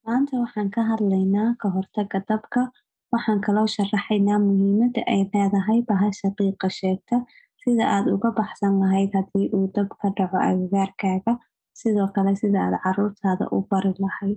Maanta waxaan ka hadlaynaa ka hortagga dabka. Waxaan kaloo sharaxaynaa muhiimadda ay leedahay bahasha qiiqa sheegta, sida aad uga baxsan lahayd haddii uu dab ka dhaco agagaarkaaga, sidoo kale sida aad carruurtaada u bari lahayd.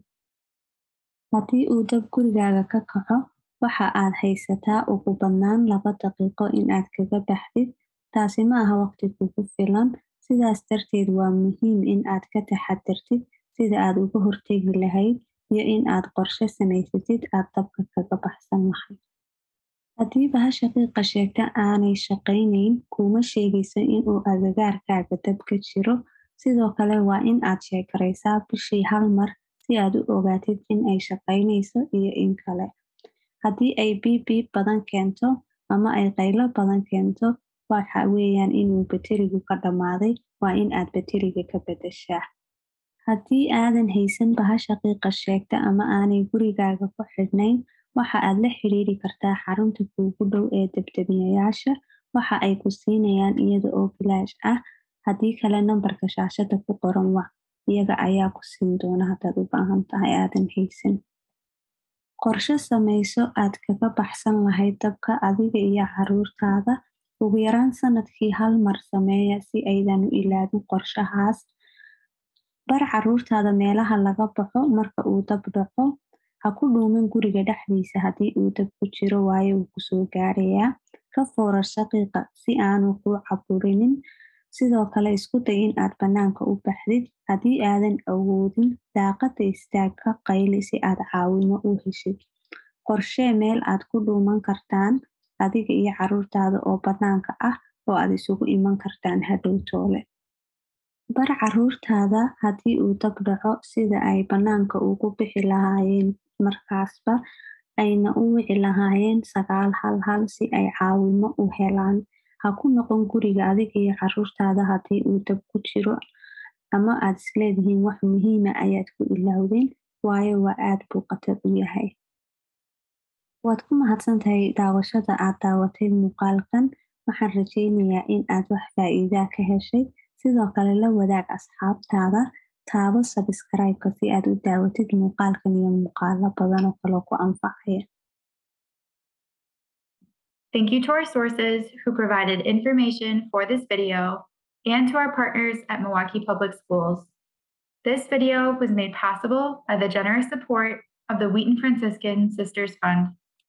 Haddii uu dab gurigaaga ka kaco, waxa aad haysataa ugu badnaan laba daqiiqo in aad kaga baxdid. Taasi ma aha waqti kugu filan, sidaas darteed waa muhiim in aad ka taxadartid sida aad uga hortagi lahayd iyo in aad qorshe samaysatid aad dabka kaga baxsan lahayd. Haddii bahasha qiiqa sheegta aanay shaqaynayn, kuma sheegayso in uu agagaarkaaga dab ka jiro. Sidoo kale waa in aad sheeg garaysaa bishii hal mar si aad u ogaatid in ay shaqaynayso iyo in kale. Haddii ay biib biib badan keento ama ay qaylo badan keento, waxa weeyaan inuu batterigu ka dhamaaday, waa in aad batteriga ka beddeshaa. Haddii aadan haysan bahasha qiiqa sheegta ama aanay gurigaaga ku xidhnayn, waxa aad la xiriiri kartaa xarunta kuugu dhow ee dab-damiyeyaasha. Waxa ay ku siinayaan iyada oo bilaash ah. Haddii kale nambarka shaashada ku qoran wac. Iyaga ayaa ku siin doona haddaad u baahan tahay aadan haysan. Qorshe samayso aad kaga baxsan lahayd dabka adiga iyo carruurtaada. Ugu yaraan sanadkii hal mar sameeya si aydan u ilaawin qorshahaas. Bar carruurtaada meelaha laga baxo marka uu dab dhaco. Ha ku dhuumin guriga dhexdiisa haddii uu dab ku jiro waayo wuu ku soo gaarayaa. Ka foorarso qiiqa si aanu kuu caburinin. Sidoo kale isku day in aad bannaanka u baxdid. Haddii aadan awoodin, daaqadda istaag ka qayli si aad caawimo u heshid. Qorshee meel aad ku dhuuman kartaan adiga iyo carruurtaada oo bannaanka ah oo aad isugu iman kartaan hadhow toole. Bar carruurtaada haddii uu dab dhaco sida ay bannaanka ugu bixi lahaayeen markaasba ayna u wici lahaayeen sagaal hal hal si ay caawimo u helaan. Ha ku noqon guriga adiga iyo carruurtaada haddii uu dab ku jiro ama aad isleedihiin wax muhiima ayaad ku ilaawdeen, waayo waa aad buu khatar u yahay. Waad ku mahadsantahay daawashada aad daawatay muuqaalkan. Waxaan rajaynayaa in aad wax faa'iida ka heshay. Sidoo kale la wadaag asxaabtaada. Taabo subscribe-ka si aad u daawatid muuqaalkan iyo muuqaalo badan oo kale oo ku anfacaya. Thank you to our sources who provided information for this video and to our partners at Milwaukee Public Schools. This video was made possible by the generous support of the Wheaton Franciscan Sisters Fund.